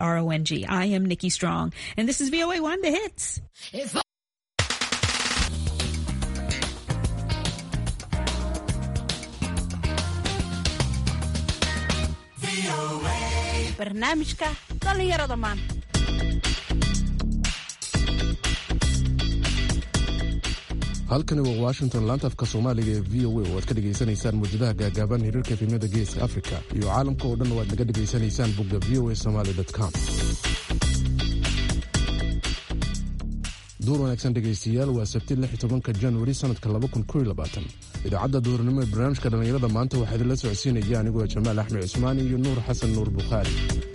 R O N G. I am Nikki Strong, and this is VOA One, the hits. barnaamijka dhallinyarada maanta halkani waa washington laantafka soomaaliga ee v o a oo aad ka dhegaysanaysaan muwjadaha gaagaaban hiriirka efemyada geeska africa iyo caalamka oo dhan oo aad naga dhegaysanaysaan bogga v o a somaly com duur wanaagsan dhegaystayaal waa sabti lix tobanka januari sanadka idaacadda duurnimo ee barnaamijka dhallinyarada maanta waxaa idinla socodsiinaya anigoo jamaal axmed cusmaan iyo nuur xasan nuur bukhaari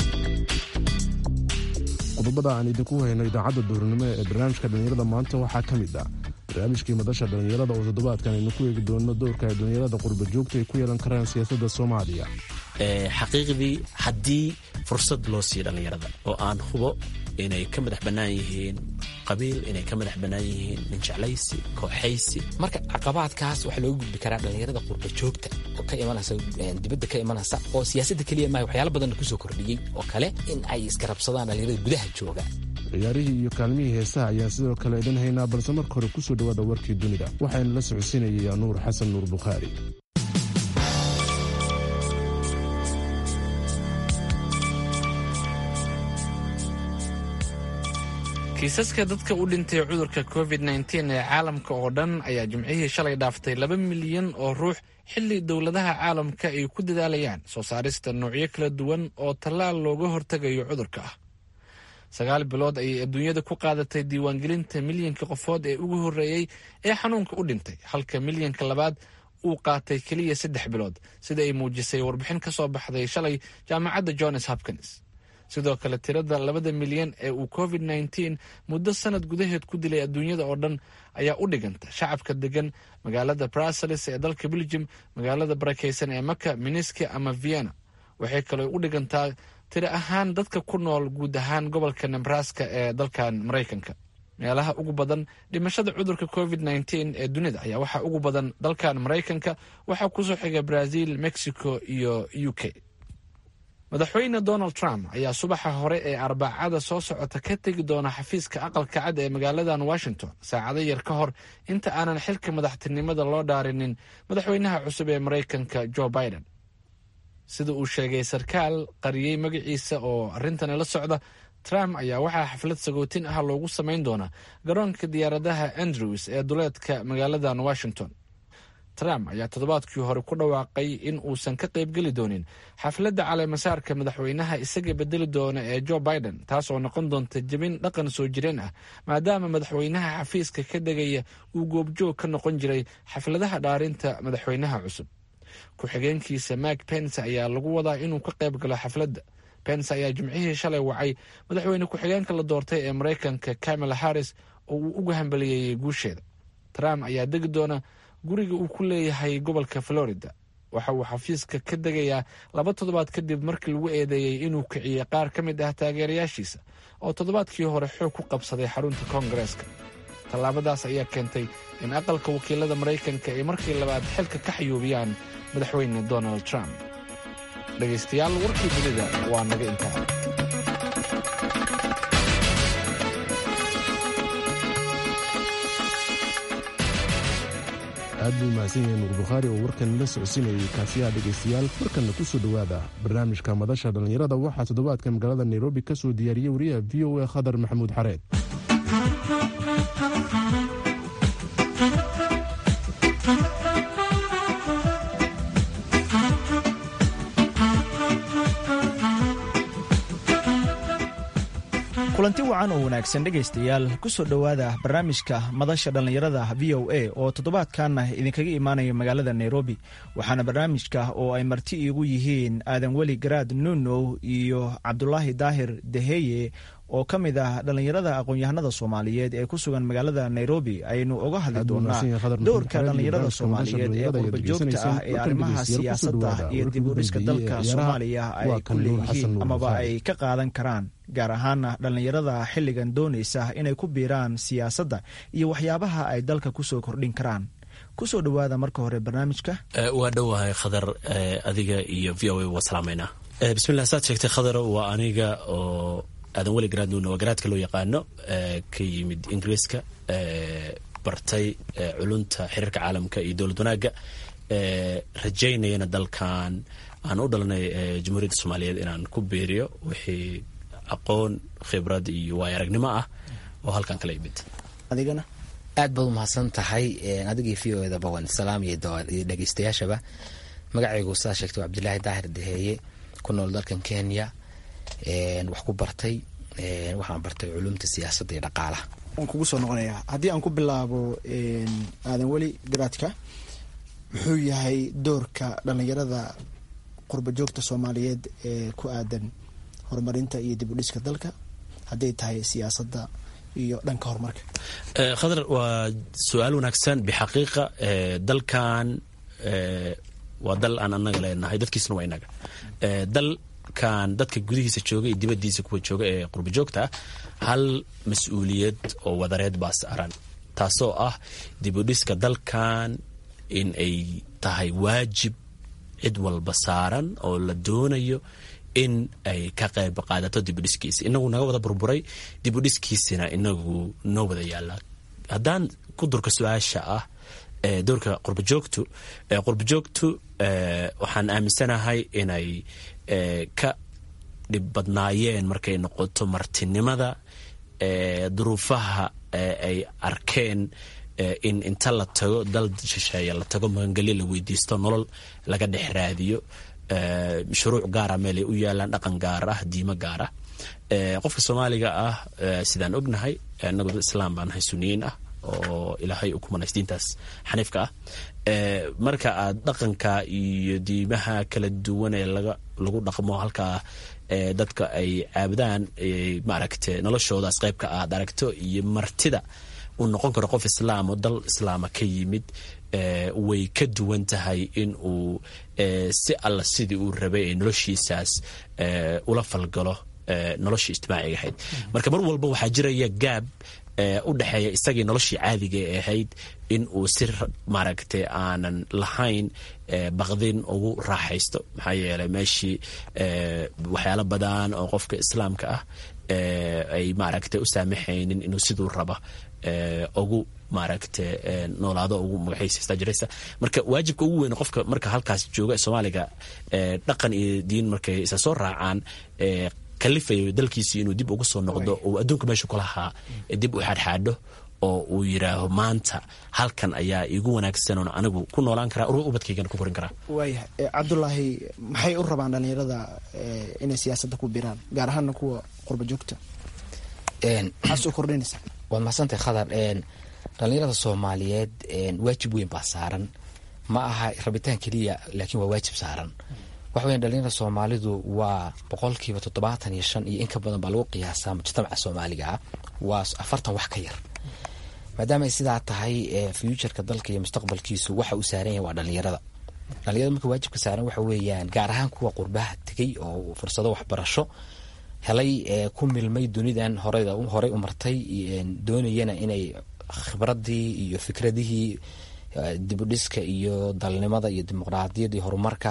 qodobada aan idinku hayno idaacadda duurnimo ee barnaamijka dhallinyarada maanta waxaa ka mid ah barnaamijkii madasha dhallinyarada oo toddobaadkan aynu ku eegi doono doorka ay dhallinyarada qurba joogta ay ku yeelan karaan siyaasadda soomaaliya xaqiiqdii haddii fursad loo siiyo dhallinyarada oo aan hubo inay ka madax bannaan yihiin qabiil inay ka madax bannaan yihiin ninjeclaysi kooxaysi marka caqabaadkaas waxaa looga gudbi karaa dhallinyarada qurba joogta oo ka imanaysa dibadda ka imanaysa oo siyaasadda keliya maaha waxyaala badanna kusoo kordhiyey oo kale in ay iskarabsadaan dhallinyarada gudaha jooga ciyaarihii iyo kaalmihii heesaha ayaan sidoo kale idin haynaa balse marka hore kusoo dhawaada warkii dunida waxaynu la socodsiinayaa nuur xasan nuur bukhaari kiisaska dadka u dhintay cudurka covid nteen ee caalamka oo dhan ayaa jimcihii shalay dhaaftay laba milyan oo ruux xilli dowladaha caalamka ay ku dadaalayaan soo saarista noocyo kala duwan oo tallaal looga hortegayo cudurka ah sagaal bilood ayay adduunyada ku qaadatay diiwaangelinta milyanka qofood ee ugu horreeyey ee xanuunka u dhintay halka milyanka labaad uu qaatay keliya saddex bilood sida ay muujisay warbixin ka soo baxday shalay jaamacadda johns hopkins sidoo kale tirada labada milyan ee uu covid nteen muddo sanad gudaheed ku dilay adduunyada oo dhan ayaa u dhiganta shacabka degan magaalada brussels ee dalka belgium magaalada barakeysan ee maka miniski ama vienna waxay kaloo u dhigantaa tiri ahaan dadka ku nool guud ahaan gobolka nebraska ee dalkan maraykanka meelaha ugu badan dhimashada cudurka covid nteen ee dunida ayaa waxaa ugu badan dalkan maraykanka waxaa kusoo xiga brazil mexico iyo u k madaxweyne donald trump ayaa subaxa hore ee arbacada soo socota ka tegi doona xafiiska aqalka cad ee magaaladan washington saacado yar ka hor inta aanan xilka madaxtinimada loo dhaarinin madaxweynaha cusub ee maraykanka joe biden sida uu sheegay sarkaal qariyey magaciisa oo arrintani la socda trump ayaa waxaa xaflad sagootin ah loogu samayn doonaa garoonka diyaaradaha andrews ee duleedka magaaladan washington trump ayaa toddobaadkii hore ku dhawaaqay in uusan ka qaybgeli doonin xafladda caleemasaarka madaxweynaha isaga bedeli doona ee joe biden taas oo noqon doonta jebin dhaqan soo jireen ah maadaama madaxweynaha xafiiska ka degaya uu goobjoog ka noqon jiray xafladaha dhaarinta madaxweynaha cusub ku-xigeenkiisa mak pence ayaa lagu wadaa inuu ka qayb galo xafladda pence ayaa jimcihii shalay wacay madaxweyne ku-xigeenka la doortay ee maraykanka kamala harris oo uu uga hambaliyeeyey guusheeda trump ayaa degi doona guriga uu ku leeyahay gobolka florida waxa uu xafiiska ka degayaa laba toddobaad kadib markii lagu eedeeyey inuu kiciyey qaar ka mid ah taageerayaashiisa oo toddobaadkii hore xoog ku qabsaday xarunta koongareeska tallaabadaas ayaa keentay in aqalka wakiilada maraykanka ay markii labaad xilka ka xayuubiyaan madaxweyne donald trump dhegaystayaal warkii dunida waa naga intaa aad buu mahadsan yahay nuur bukhaari oo warkan la socodsiinayay kaasiyaha dhegaystayaal markanna ku soo dhowaada barnaamijka madasha dhallinyarada waxaa toddobaadka magaalada nairobi ka soo diyaariyey wariyaha v o a khadar maxamuud xareed kulanti wacan oo wanaagsan dhegaystayaal ku soo dhowaada barnaamijka madasha dhallinyarada v o a oo toddobaadkanna idinkaga imaanaya magaalada nairobi waxaana barnaamijka oo ay marti iigu yihiin aadan weli garaad nunow iyo cabdulaahi daahir deheye oo ka mid ah dhallinyarada aqoon-yahanada soomaaliyeed ee ku sugan magaalada nairobi aynu uga hadli doonaa doorka dhallinyarada soomaaliyeed ee qurba joogta ah ee arrimaha siyaasadda iyo dib uriska dalka soomaaliya ay ku leeyihiin amaba ay ka qaadan karaan gaar ahaana dhallinyarada xilligan doonaysa inay ku biiraan siyaasadda iyo waxyaabaha ay dalka kusoo kordhin karaan kusoo dhowaada marka hore barnaamijka waa dhowahay khadar adiga iyo v o a waa salaameynaa bismillah saad sheegtay khadaro waa aniga oo aadan weli garaadnuuna waa garaadka loo yaqaano ka yimid ingiriiska bartay culunta xiriirka caalamka iyo dowlad wanaagga rajaynayana dalkan aan u dhalanay jamhuuriyadda soomaaliyeed inaan ku beeriyo wixii aqoon khibrad iyo waay aragnimo ah oo halkan kala imid adigana aad baad umahadsan tahay adigii v o edaba waan salaam iyo dhegeystayaashaba magacaygu saa sheegtay waa cabdilaahi daahir daheeye ku nool dalkan kenya wax ku bartay waxaan bartay culumta siyaasadda iyo dhaqaalaha waan kugu soo noqonayaa haddii aan ku bilaabo aadan weli garaadka muxuu yahay doorka dhallinyarada qurba joogta soomaaliyeed ee ku aadan horumarinta iyo dib u dhiska dalka hadday tahay siyaasadda iyo dhanka horumarka khadar waa su-aal wanaagsan bixaqiiqa dalkan waa dal aan anaga leenahay dadkiisna waa inaga dalkan dadka gudihiisa jooga iyo dibadiisa kuwa jooga ee qurba joogta ah hal mas-uuliyad oo wadareed baa saaran taasoo ah dib u dhiska dalkan in ay tahay waajib cid walba saaran oo la doonayo in ay ka qayb qaadato dibudhiskiisa inagu naga wada burburay dibudhiskiisina inagu noo wada yaala haddaan ku durka su-aasha ah doorka qurbajoogtu qurbajoogtu waxaan aaminsanahay inay ka dhib badnaayeen markay noqoto martinimada duruufaha ay arkeen in inta la tago dal shisheeye la tago magangelyo la weydiisto nolol laga dhex raadiyo shuruuc gaara meelay u yaalaan dhaqan gaar ah diimo gaar ah qofka soomaaliga ah sidaan ognahay inagu dad islaam baan nahay suniyiin ah oo ilaahay u kumanays diintaas xaniifka ah marka aad dhaqanka iyo diimaha kala duwan ee lagu dhaqmo halkaa dadka ay caabudaan maaragte noloshoodaas qaybka aad aragto iyo martida uu noqon karo qof islaam oo dal islaama ka yimid way ka duwan tahay in uu si alla sidii uu rabay ee noloshiisaas ula falgalo noloshii ijtimaaciga ahayd marka mar walba waxaa jiraya gaab u dhexeeya isagii noloshii caadiga ee ahayd in uu si maaragtay aanan lahayn baqdin ugu raaxaysto maxaa yeelay meeshii waxyaalo badan oo qofka islaamka ah ay maaragtay u saamaxaynin inuu siduu raba ugu maaragta noolaado ugu magaxiisa jiraysa marka waajibka ugu weyn qofka marka halkaas jooga soomaaliga dhaqan iyo diin markay isa soo raacaan kalifayo dalkiisii inuu dib ugu soo noqdo oo adduunka meeshu ku lahaa dib u xaadxaadho oo uu yidhaaho maanta halkan ayaa iigu wanaagsan oon anigu ku noolaan karaa ubadkaygana ku korin karaa waayahay cabdulaahi maxay u rabaan dhalinyarada inay siyaasadda ku biraan gaar ahaana kuwa qurba joogta maxaa soo kordhinaysa waad mahadsantahay khadar dhalinyarada soomaaliyeed waajib weyn baa saaran ma aha rabitaan keliya laakiin waa waajib saaran waxa weya dhalinyarada soomaalidu waa boqolkiiba toddobaatan iyo shan iyo in ka badan baa lagu qiyaasaa mujtamaca soomaaliga ah waa afartan wax ka yar maadaama ay sidaa tahay futureka dalka iyo mustaqbalkiisu waxa uu saaran yahay waa dhalinyarada dhalinyarada marka waajibka saaran waxa weeyaan gaar ahaan kuwa qurbaha tegay oo fursado waxbarasho helay ku milmay dunidan horey u martay doonayana inay khibradii iyo fikradihii dibudhiska iyo dalnimada iyo dimuqraadiyadda iyo horumarka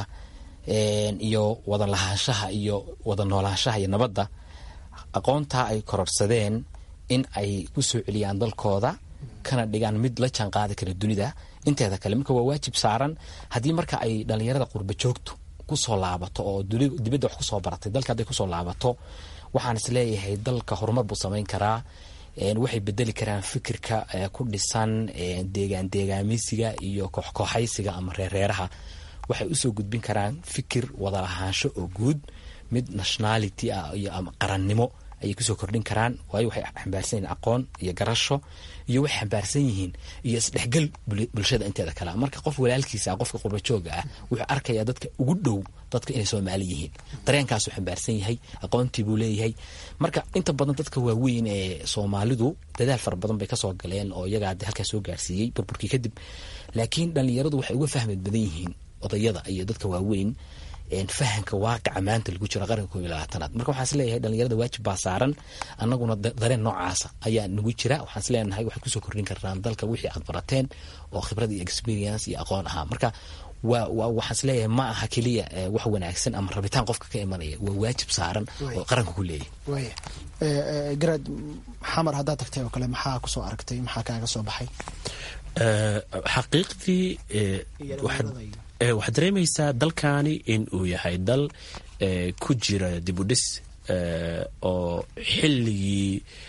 iyo wada lahaanshaha iyo wada noolaanshaha iyo nabadda aqoontaa ay kororsadeen in ay ku soo celiyaan dalkooda kana dhigaan mid la jaan qaadi kara dunida inteeda kale marka waa waajib saaran haddii marka ay dhalinyarada qurba joogto kusoo laabato oo dibadda wax kusoo baratay dalka hadday kusoo laabato waxaan is leeyahay dalka horumar buu samayn karaa waxay bedeli karaan fikirka ku dhisan deegaan deegaameysiga iyo kooxkooxaysiga ama reereeraha waxay usoo gudbin karaan fikir wada lahaansho oo guud mid nationality ah iyo ama qarannimo ayay kusoo kordhin karaan waayo waxay xambaarsan yihiin aqoon iyo garasho iyo waxay xambaarsan yihiin iyo isdhexgal bulshada inteeda kale marka qof walaalkiisa ah qofka qurbajooga ah wuxuu arkayaa dadka ugu dhow dadka inay soomaali yihiin dareenkaasuu xambaarsan yahay aqoontii buu leeyahay marka inta badan dadka waaweyn ee soomaalidu dadaal fara badan bay kasoo galeen oo iyagaa halkaas soo gaarsiiyey burburkii kadib laakiin dhalinyaradu waxay uga fahmad badan yihiin odayada iyo dadka waaweyn fahanka waaqica maanta lagu jiro qaranka koob iyo labaatanaad marka waxaan isleeyahay dhalinyarada waajib baa saaran annaguna dareen noocaasa ayaa nagu jira waxaan isleenahay waxay kusoo kordhin karnaan dalka wixii aad barateen oo khibrad iyo experience iyo aqoon ahaa marka waa waa waxaan isleeyahay ma aha keliya wax wanaagsan ama rabitaan qofka ka imanaya waa waajib saaran oo qaranka ku leeyahy waaya garaad xamar haddaad tagtay oo kale maxaa kusoo aragtay maxaa kaaga soo baxay xaqiiqdii waxaad dareemaysaa dalkani in uu yahay dal ku jira dibudhis oo xilligii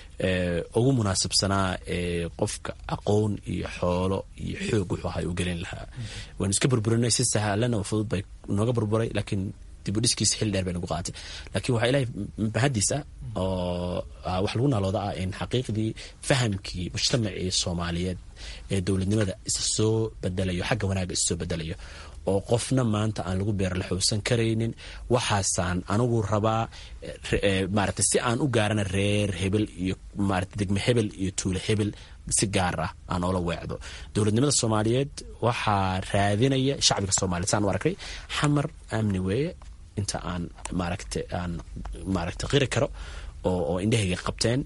ugu munaasabsanaa ee qofka aqoon iyo xoolo iyo xoog wuxuu ahay u gelin lahaa waanu iska burburinay si sahalana oo fudud bay nooga burburay laakiin dibudhiskiisa xilli dheer bay nagu qaatay laakiin waxaa ilahay mahadiis ah oo wax lagu naalooda ah in xaqiiqdii fahamkii mujtamacii soomaaliyeed ee dowladnimada isa soo bedelayo xagga wanaagga isa soo bedelayo oo qofna maanta aan lagu beerlaxowsan karaynin waxaasaan anigu rabaa maarata si aan u gaarana reer hebel iyo maarata degme hebel iyo tuule hebel si gaar ah aan oola weecdo dowladnimada soomaaliyeed waxaa raadinaya shacbiga soomaliya saan u arkay xamar amni weeye inta aan maaragta aan maaragta qiri karo oo oo indhahayga qabteen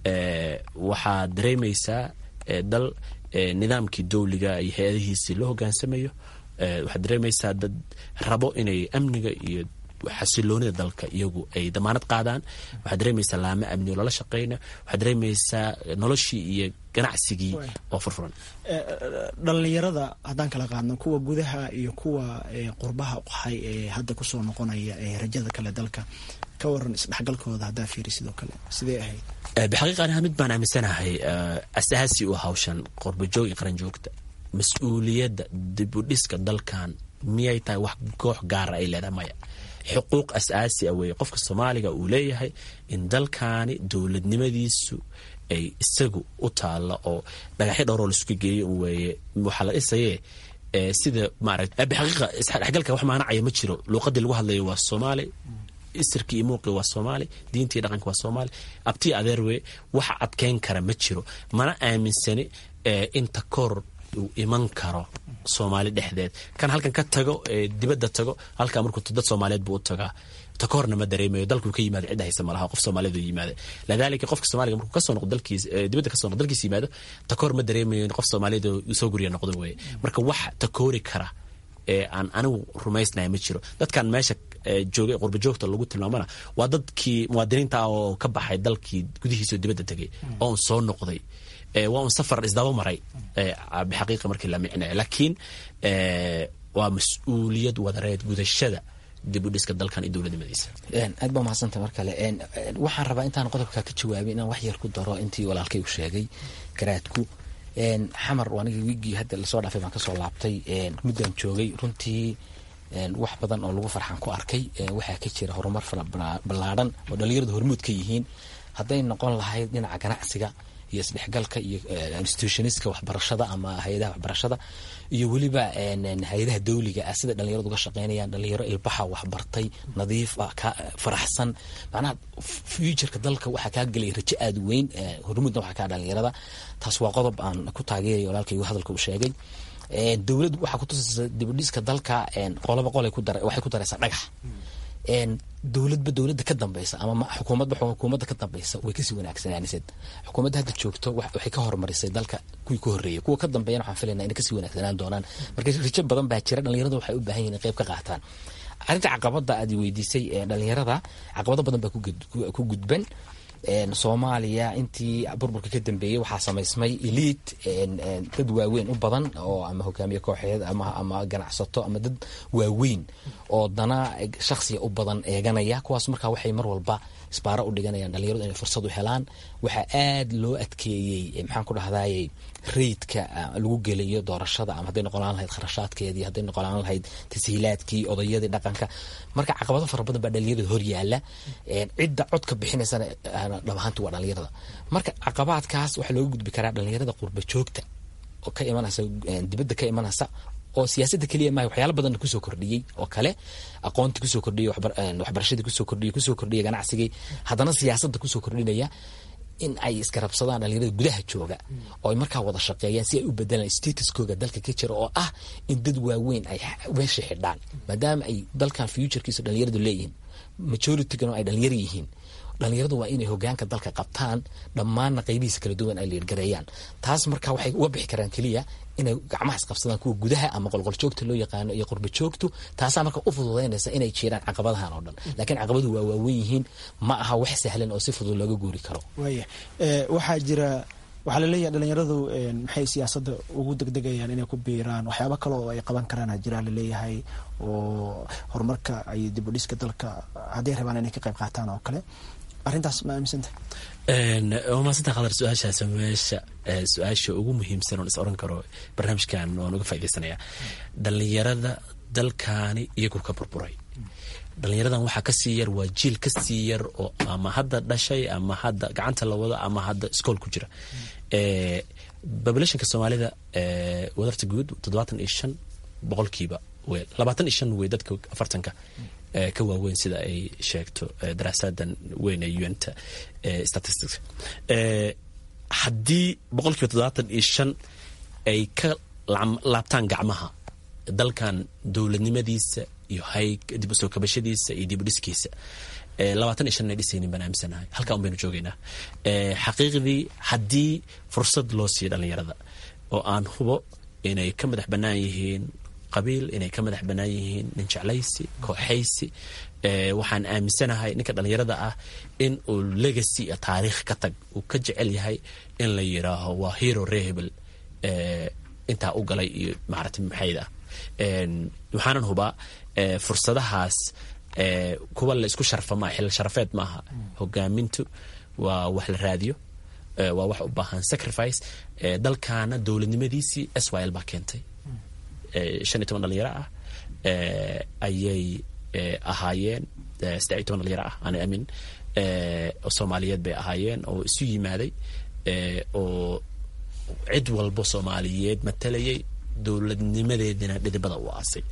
waxaad dareemaysaa dal nidaamkii dowliga iyo hay-adihiisii loo hogaansamayo waxaad dareemaysaa dad rabo inay amniga iyo xasiloonida dalka iyagu ay damaanad qaadaan waxaad dareemaysaa laamo amni oo lala shaqeyna waxaad dareemaysaa noloshii iyo ganacsigii oo furfuran dhallinyarada haddaan kala qaadno kuwa gudaha iyo kuwa qurbaha qahay ee hadda kusoo noqonaya ee rajada kale dalka ka waran isdhexgalkooda haddaa fiiri sidoo kale sidee ahayd bixaqiiqa aniha mid baan aaminsanahay asaasi u hawshan qorbajoog iyo qaranjoogta mas-uuliyadda dibudhiska dalkan miyay tahay wax koox gaara ay leedahay maya xuquuq asaasi a weeye qofka soomaaliga uu leeyahay in dalkaani dowladnimadiisu ay isagu u taalla oo dhagaxyo dhowroo laisuka geeyo weeye waxaa la dhisaye sida maarata bixaqiiqa isdhexgalka wax maanacaya ma jiro luuqadii lagu hadlayo waa soomaali isirkii iyo muuqii waa soomaali diintii dhaqanka waa soomaali abtii adeer weye waxa adkeyn kara ma jiro mana aaminsani inta koor uu iman karo soomaali dhexdeed kan halkan ka tago dibadda tago halkaa markuu dad soomaaliyeed buu u tagaa takoorna ma dareemayo dalkuu ka yimaado cidda haysa malaha qof soomaaliyeed uu yimaada lidaalika qofka soomaaliga markuu kasoo noqdo dalkiis dibadda kasoo noqdo dalkiis yimaado takoor ma dareemayo in qof soomaaliyeed uu soo guriya noqdo weeye marka wax takoori kara ee aan anigu rumaysnaya ma jiro dadkan meesha joogay qurba joogta lagu tilmaamana waa dadkii muwaadiniinta ah oo ka baxay dalkii gudihiisa dibadda tegay oon soo noqday waa un safar isdaba maray bixaqiiqa markii la micnayo laakiin waa mas-uuliyad wadareed gudashada dib u dhiska dalkan iyo dowladnimadiisa aad baa mahadsanta mar kale waxaan rabaa intaan qodobka ka jawaabay inaan wax yar ku daro intii walaalkay u sheegay garaadku xamar aniga wiigii hadda lasoo dhaafay baan kasoo laabtay muddaan joogay runtii wax badan oo lagu farxan ku arkay waxaa ka jira horumar fara ballaadhan oo dhalinyaradu hormuud ka yihiin hadday noqon lahayd dhinaca ganacsiga iyo isdhexgalka iyo institutioniska waxbarashada ama hay-adaha waxbarashada iyo weliba hay-adaha dawliga ah sida dhalinyaradu uga shaqeynayaan dhalinyaro ilbaxa waxbartay nadiif ah ka faraxsan macnaha futureka dalka waxaa kaa gelaya rajo aada weyn hormuudna waxaa kaa dhalinyarada taas waa qodob aan ku taageerayo walaalkaygu hadalka uu sheegay dowlad waxaa kutusaysa dibudhiska dalka qoloba qolay waxay ku daraysaa dhagax dowladba dowladda ka dambeysa ama xukuumadba xukuumadda ka dambeysa way kasii wanaagsanaanised xukuumadda hadda joogto waxay ka horumarisay dalka kuwii ka horreeyay kuwa ka dambeeyana waxaan filaynaa inay kasii wanaagsanaan doonaan marka rijo badan baa jira dhalinyarada waxay u baahan yihin in qayb ka qaataan arrinta caqabada aad weydiisay dhalinyarada caqabado badan baa ku gudban soomaaliya intii burburka ka dambeeyey waxaa samaysmay eliid dad waaweyn u badan oo ama hogaamiye kooxeed ama ganacsato ama dad waaweyn oo dana shaksiya u badan eeganaya kuwaas markaa waxay mar walba isbaaro u dhiganayaan dhalinyaradu inay fursad u helaan waxaa aad loo adkeeyey maxaan ku dhahdaye reydka lagu gelayo doorashada ama hadday noqonaan lahayd kharashaadkeedii hadday noqonaan lahayd tashiilaadkii odayadii dhaqanka marka caqabado fara badan baa dhalinyarada hor yaala cidda codka bixinaysana dhab ahaanti waa dhalinyarada marka caqabaadkaas waxaa looga gudbi karaa dhalinyarada qurba joogta oo ka imanaysa dibadda ka imanaysa oo siyaasadda keliya maaha waxyaala badanna kusoo kordhiyey oo kale aqoontii kusoo kordhiyey waxbarashadii kusoo kordhiyey kusoo kordhiyey ganacsigii haddana siyaasadda kusoo kordhinaya in ay iskarabsadaan dhalinyarada gudaha jooga oo ay markaa wada shaqeeyaan si ay u bedelaan statuskooga dalka ka jira oo ah in dad waaweyn ay meesha xidhaan maadaama ay dalkan futurekiisa dhalinyaradu leeyihiin majoritygana ay dhalinyar yihiin dhalinyaradu waa inay hogaanka dalka qabtaan dhammaanna qaybihiisa kala duwan ay liirgareeyaan taas marka waxay uga bixi karaan keliya inay gacmaha isqabsadaan kuwa gudaha ama qolqoljoogta loo yaqaano iyo qurba joogtu taasaa marka u fududaynaysa inay jiraan caqabadahan oo dhan laakiin caqabadu waa waawen yihiin ma aha wax sahlan oo si fudud looga guuri karo waaya waxaa jira waxaa laleeyahay dhalinyaradu maxay siyaasadda ugu degdegayaan inay ku biiraan waxyaaba kale oo ay qaban karaan jiraa laleeyahay oo horumarka iyo dibudhiska dalka hadday rabaan inay ka qayb qaataan oo kale arrintaas ma aaminsanta waa maasanta khadar su-aashaas meesha su-aasha ugu muhiimsan oon is oran karo barnaamijkan waan uga faaidaysanaya dhalinyarada dalkaani iyagu ka burburay dhalinyaradan waxaa kasii yar waa jiil kasii yar oo ama hadda dhashay ama hadda gacanta la wado ama hadda iskool ku jira populationka soomaalida wadarta guud toddobaatan iyo shan boqolkiiba w labaatan iyo shan wey dadka afartanka ka waaweyn sida ay sheegto daraasadan weyn ee unta statistics haddii boqolkiiba toddobaatan iyo shan ay ka laabtaan gacmaha dalkan dowladnimadiisa iyo hayg dib usoo kabashadiisa iyo dib u dhiskiisa labaatan iyo shan inay dhisaynin baan aaminsanahay halkaa un baynu joogaynaa xaqiiqdii haddii fursad loo siiyo dhalinyarada oo aan hubo inay ka madax bannaan yihiin qabiil inay ka madax bannaan yihiin nin jeclaysi kooxaysi waxaan aaminsanahay ninka dhalinyarada ah in uu legacy iyo taariikh ka tag uu ka jecel yahay in la yiraaho waa hero rehebel intaa u galay iyo maarata maxayd ah waxaanan hubaa fursadahaas kuwa la isku sharfa maa xil sharafeed maaha hogaamintu waa wax la raadiyo waa wax u baahan sacrifice dalkaana dowladnimadiisii s y l baa keentay shan iyo toban dhalinyaro ah ayay ahaayeen saddex iyo toban dhalinyaro ah aan amin oo soomaaliyeed bay ahaayeen oo isu yimaaday oo cid walbo soomaaliyeed matalayay dowladnimadeedina dhidibada u aasay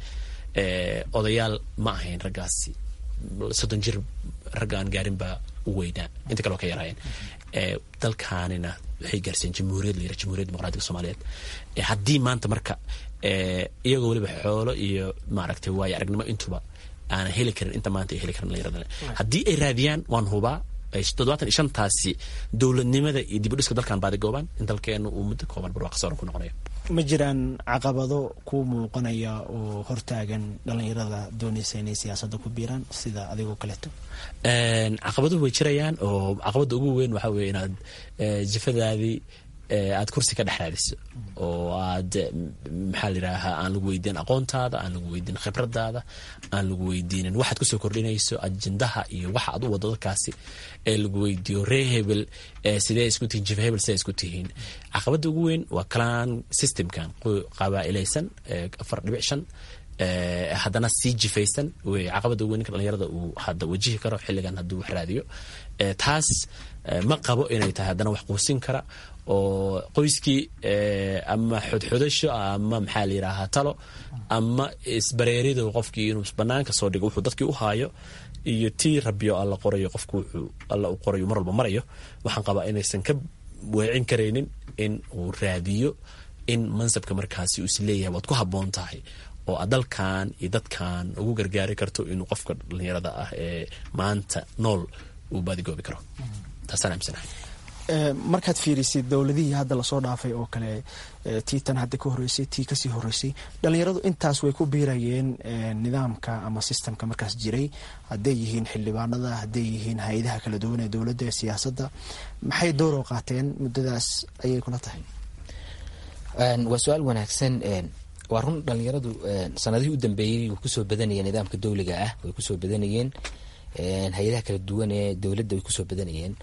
odayaal ma ahayn raggaasi soddon jir raggaan gaarin baa u weynaa inta kale oo ka yaraayeen dalkaanina waxay gaarsiiyeen jamhuuriyad la yira jamhuriyad dimuqraatiga soomaaliyeed haddii maanta marka iyagoo weliba xoolo iyo maaragtay waayo aragnimo intuba aanan heli karin inta maanta ay heli karin dhalinyarada haddii ay raadiyaan waan hubaa toddobaatan iyo shantaasi dowladnimada iyo dib u dhiska dalkan baadigoobaan in dalkeenu uu muddo kooban barwaaqo sooran ku noqonayo ma jiraan caqabado ku muuqanaya oo hortaagan dhalinyarada doonaysa inay siyaasadda ku biiraan sida adigoo kaleeto caqabaduhu way jirayaan oo caqabadda ugu weyn waxaa weye inaad jifadaadii aad kursi ka dhex raadiso oo aad maxaa la yidhaahaa aan lagu weydiin aqoontaada aan lagu weydiin khibradaada aan lagu weydiinin waxaad kusoo kordhinayso ajendaha iyo waxa aad u wado dalkaasi ee lagu weydiiyo ree hebel sidee isku tihiin jifa hebel sidee isku tihiin caqabadda ugu weyn waa kalaan systemkan qabaa'ilaysan afar dhibic shan haddana sii jifaysan wey caqabadda ugu weyn ninka dhalinyarada uu hadda wajihi karo xilligan hadduu wax raadiyo taas ma qabo inay tahay haddana wax quusin kara oo qoyskii ama xodxodasho ama maxaa la yidhaahaa talo ama isbareerido qofkii inuu banaanka soo dhigo wuxuu dadkii u haayo iyo tii rabiyo alla qorayo qofku wuxuu alla u qorayo mar walba marayo waxaan qabaa inaysan ka weecin karaynin in uu raadiyo in mansabka markaasi uu is leeyahay waad ku habboon tahay oo aad dalkan iyo dadkan ugu gargaari karto inuu qofka dhalinyarada ah ee maanta nool uu baadigoobi karo taasaan aaminsanahay markaad fiirisid dowladihii hadda lasoo dhaafay oo kale tii tan hadda ka horeysay tii kasii horeysay dhalinyaradu intaas way ku biirayeen nidaamka ama sistemka markaas jiray hadday yihiin xildhibaanada hadday yihiin hay-adaha kala duwan ee dowladda ee siyaasadda maxay dooroo qaateen muddadaas ayay kula tahay waa su-aal wanaagsan waa run dhalinyaradu sanadihii u dambeeyey way kusoo badanayeen nidaamka dowliga ah way kusoo badanayeen hay-adaha kala duwan ee dowladda way kusoo badanayeen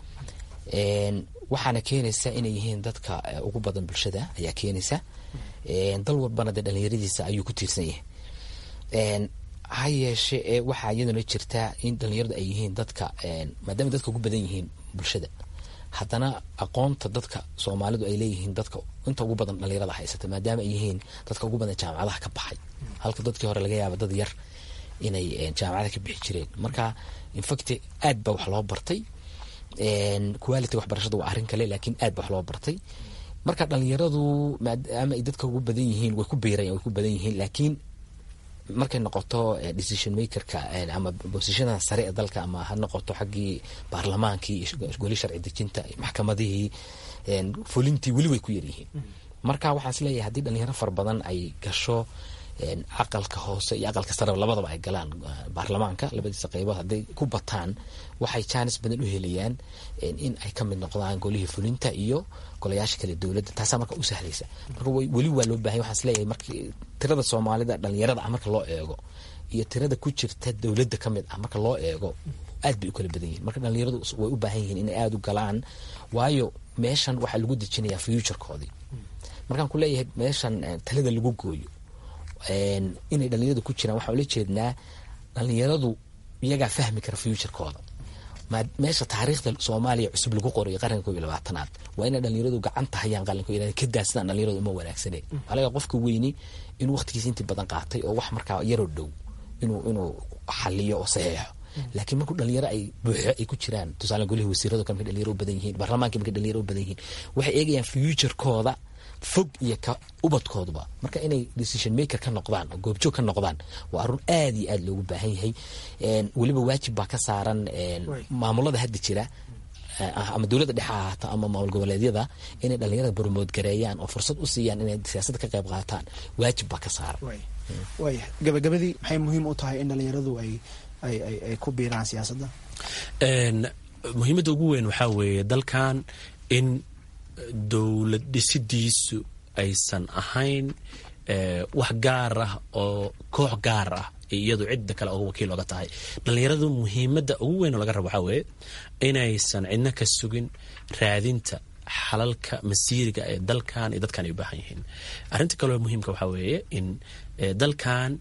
waxaana keenaysa inay yihiin dadka ugu badan bulshada ayaa keenaysa dal walbana dee dhalinyaradiisa ayuu ku tiirsan yahay ha yeeshe ee waxaa iyaduna jirtaa in dhalinyaradu ay yihiin dadka maadaama dadka ugu badan yihiin bulshada haddana aqoonta dadka soomaalidu ay leeyihiin dadka inta ugu badan dhalinyarada haysata maadaama ay yihiin dadka ugu badan jaamacadaha ka baxay halka dadkii hore laga yaaba dad yar inay jaamacada ka bixi jireen marka infact aad baa wax loo bartay quality waxbarashada waa arrin kale laakiin aad ba wax loo bartay marka dhalinyaradu maadaama ay dadka ugu badan yihiin way ku biirayan way ku badan yihiin laakiin markay noqoto decision makerka ama bosishada sare ee dalka ama ha noqoto xaggii baarlamaankii goli sharci dejinta maxkamadihii fulintii weli way ku yaryihiin marka waxaan is leeyahay haddii dhalinyaro fara badan ay gasho aqalka hoose iyo aqalka sare labadaba ay galaan baarlamaanka labadiisa qeybood hadday ku bataan waxay jaanis badan u helayaan in ay ka mid noqdaan golihii fulinta iyo golayaasha kale dowladda taasaa marka u sahlaysa marka weli waa loo bahanya waxaan isleeyahay marki tirada soomaalida dhalinyarada ah marka loo eego iyo tirada ku jirta dowladda ka mid ah marka loo eego aad bay u kala badan yihin marka dhalinyaradu way u baahan yihiin inay aada u galaan waayo meeshan waxaa lagu dejinayaa futurekoodii markaan ku leeyahay meeshan talada lagu gooyo inay dhalinyaradu ku jiraan waxaa ula jeednaa dhalinyaradu iyagaa fahmi kara futurekooda meesha taariikhda soomaaliya cusub lagu qorayo qaranka ko iyo labaatanaad waa inay dhalinyaradu gacanta hayaan qalinko ka daadsadaan dhalinyaradu uma wanaagsane alaga qofka weyni inuu waqtigiisa intii badan qaatay oo wax markaa yaroo dhow inuu inuu xaliyo oo saxeexo laakiin markuu dhalinyaro ay buuxo ay ku jiraan tusaale golihi wasiirado kale markay dhalinyaro u badan yihiin baarlamaanka markay dhalinyaro u badan yihiin waxay eegayaan futurekooda fog iyo ka ubadkooduba marka inay decision maker ka noqdaan oo goobjoog ka noqdaan waa arun aad iyo aad loogu baahan yahay weliba waajib baa ka saaran maamulada hadda jira ama dowladda dhexe ahaato ama maamul goboleedyada inay dhalinyarada bormood gareeyaan oo fursad u siiyaan inay siyaasadda ka qayb qaataan waajib baa ka saaran waaya gabagabadii maxay muhiim u tahay in dhalinyaradu ay ay ay ku biiraan siyaasadda muhiimadda ugu weyn waxaa weeye dalkan in dowlad dhisidiisu aysan ahayn wax gaar ah oo koox gaar ah iyadu cidda kale oga wakiil oga tahay dhalinyaradu muhiimadda ugu weyn oo laga rabo waxaa weeye inaysan cidna ka sugin raadinta xalalka masiiriga ee dalkan iyo dadkan ay u baahan yihiin arrinta kaleo muhiimka waxaa weeye in dalkan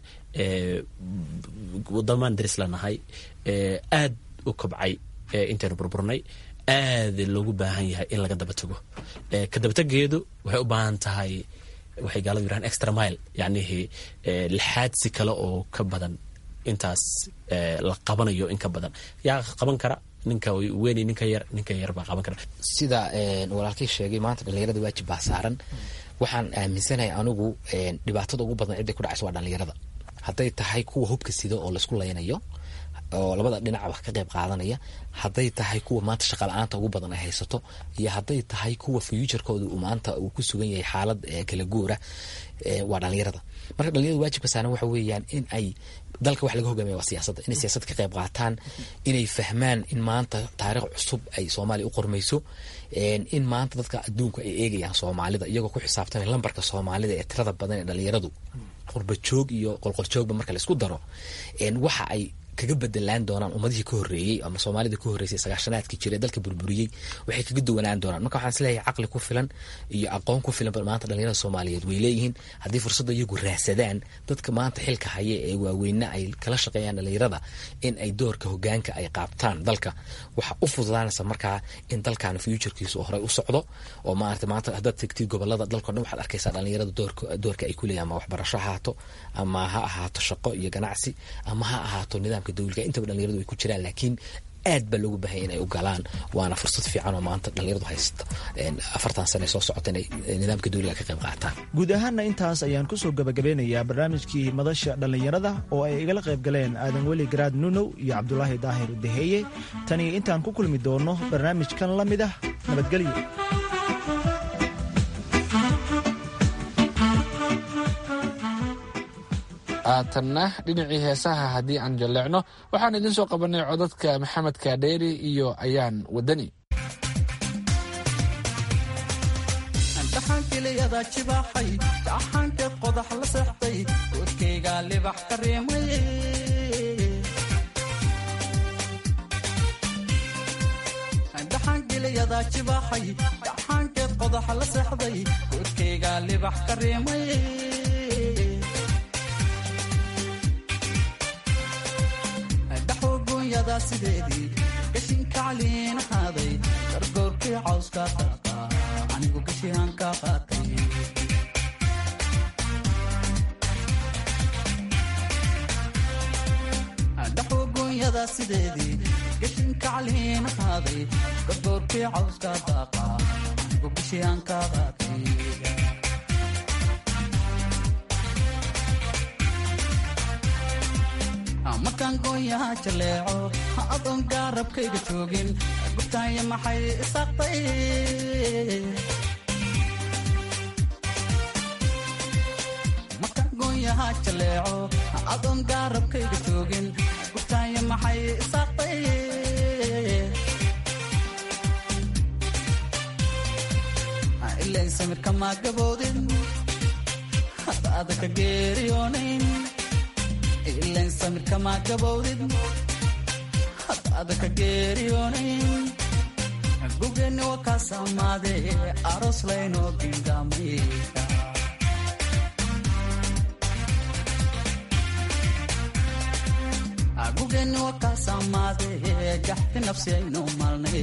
wadamaan daris lanahay aad u kobcay intaynu burburnay aad loogu baahan yahay in laga daba tago ka dabategeedu waxay u baahan tahay waxay gaaladu yirahan extra mile yacnihii lixaadsi kale oo ka badan intaas la qabanayo in ka badan yaa qaban kara ninka weyn ninka yar ninka yar baa qaban kara sida walaalkay sheegay maanta dhalinyarada waajib baa saaran waxaan aaminsanahay anigu dhibaatada ugu badan cidday ku dhacaysa waa dhalinyarada hadday tahay kuwa hubka sida oo laysku laynayo oo labada dhinacba ka qayb qaadanaya hadday tahay kuwa maanta shaqa la-aanta ugu badan ay haysato iyo hadday tahay kuwa futurekooda uu maanta uu ku sugan yahay xaalad kala guura waa dhalinyarada marka dhalinyarada waajibka saaran waxa weeyaan in ay dalka wax laga hogaamaya waa siyaasadda inay siyaasadda ka qayb qaataan inay fahmaan in maanta taariikh cusub ay soomaaliya u qormayso in maanta dadka adduunku ay eegayaan soomaalida iyagoo ku xisaabtamay lambarka soomaalida ee tirada badan ee dhalinyaradu qurbajoog iyo qolqoljoogba marka laisku daro waxa ay kaga bedelaan doonaan ummadihii ka horreeyey ama soomaalida ka horreysay sagaashanaadkii jira ee dalka burburiyey waxay kaga duwanaan doonaan marka waxaan isleeyahay caqli ku filan iyo aqoon ku filan maanta dhalinyarada soomaaliyeed way leeyihiin haddii fursadda iyagu raadsadaan dadka maanta xilka haya ee waaweyna ay kala shaqeeyaan dhalinyarada in ay doorka hogaanka ay qaabtaan dalka waxa u fududaanaysa markaa in dalkan futurekiisu horey u socdo oo maarata maanta haddaad tegtid gobolada dalkao dhan waxaad arkaysaa dhalinyarada doorka doorka ay ku leeyahin ama waxbarasho ahaato ama ha ahaato shaqo iyo ganacsi ama ha ahaato nidaamka dowliga intaba dhalinyaradu ay ku jiraan laakiin aad baa loogu baahanya inay u galaan waana fursad fiican oo maanta dhalinyaradu haysta afartan sane soo socota inay nidaamka dowliga ka qayb qaataan guud ahaanna intaas ayaan kusoo gabagabeynayaa barnaamijkii madasha dhallinyarada oo ay igala qayb galeen aadan weli garaad nunow iyo cabdulaahi daahir daheeye taniyo intaan ku kulmi doono barnaamijkan la mid ah nabadgelyo haatanna dhinacii heesaha haddii aan jalleecno waxaan idiin soo qabanay codadka maxamed kaadheeri iyo ayaan wadani dhaxaankeliyada jibaaxay dhaxaanka qodax la seexday godkayga libax ka reemay dhaxaankeliyada jibaaxay dhaxaanka qodax la seexday godkayga libax ka reemay sideedii gashinka caliin ahaaday gargoorkii cawska qaata anigu gashihaan ka qaatay dhaxogoonyada sideedii gashinka caliin ahaaday gargoorkii cawska daaqa anigu gashihaan ka qaatay markaan gooyaha jaleeco adoon gaarabkayga joogin gubtaaya maxay isaaqtay markaan gooyaha jaleeco adoon gaarabkayga joogin gubtaaya maxay isaaqtay ilayn samirka maa gaboodin hada adaka geeriyoonayn ilayn samirka maa gabowdid hada adaka geeriyoonayn gugeenni waa kaa saamaadee aroos laynoo gingaamay gugeenni waa kaa saamaadee gaxti nafsi aynu maalnay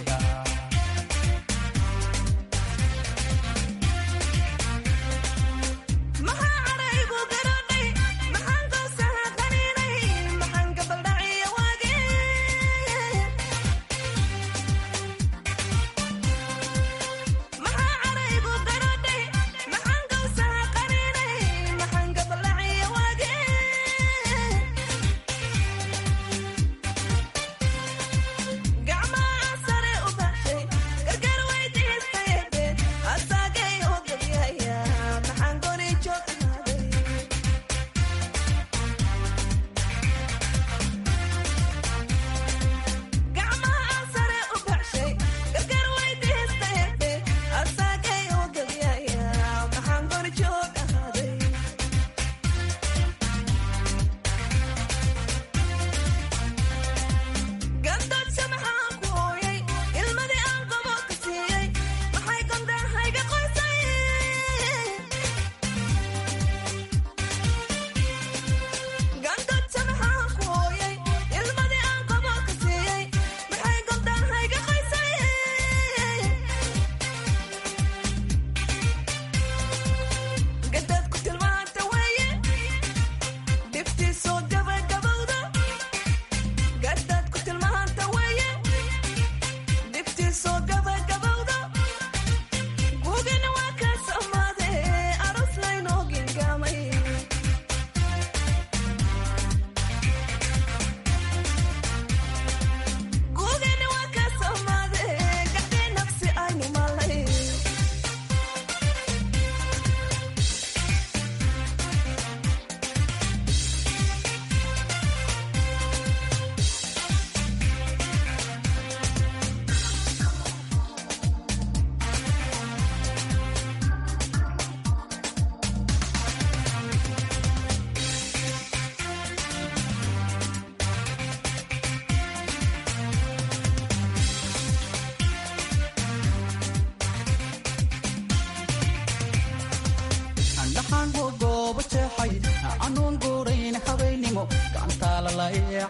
anuun guurayn habaynimo gacantaala ee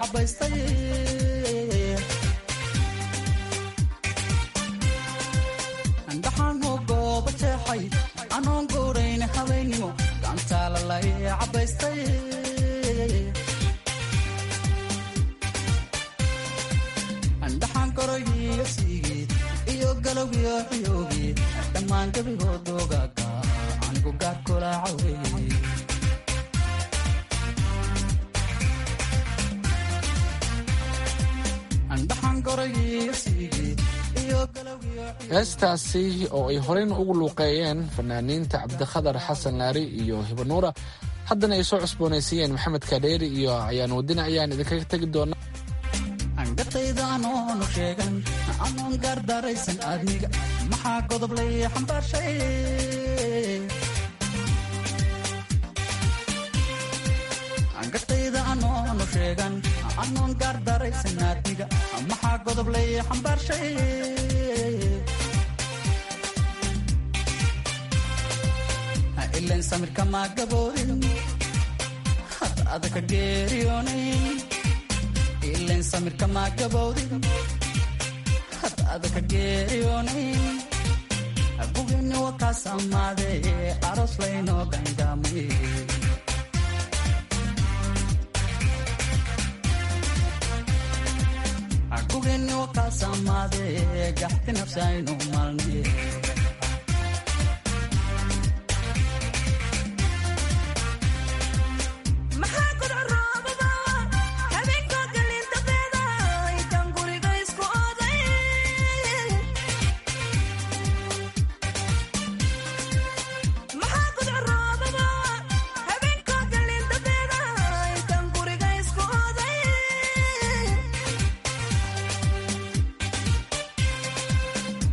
cabaystay dhaxaanhu gooba jeexay anuun guurayn habaynimo gacantaala ee cabaystay dhaxaan goroyiyo siigeed iyo galowgiyo xiyoogeed dhammaan gebigoodoogaga anigu gaarkulaacawe heestaasi oo ay horeyna ugu luuqeeyeen fanaaniinta cabdikhadar xasan laari iyo hibanuura haddana ay soo cusboonaysiiyeen maxamed kadheeri iyo ayaan wadina ayaan idinkaga tegi doonaa angatayda anoonu sheegan anoon gaardaraysan aadmiga maxaa godob lay xambaarshay angatayda anoonu sheegan anoon gaardaraysan aadmiga maxaa godob lay xambaarshay ilayn samirka maa gaboodin had adaka geeriyoonayn ilayn samirka maa gabowdin had adaka geeriyoonayn bugini waa kaas ammaadee aroos laynoo gangaamay bugini waa kaas ammaadee gaxti nafsi aynu maalnay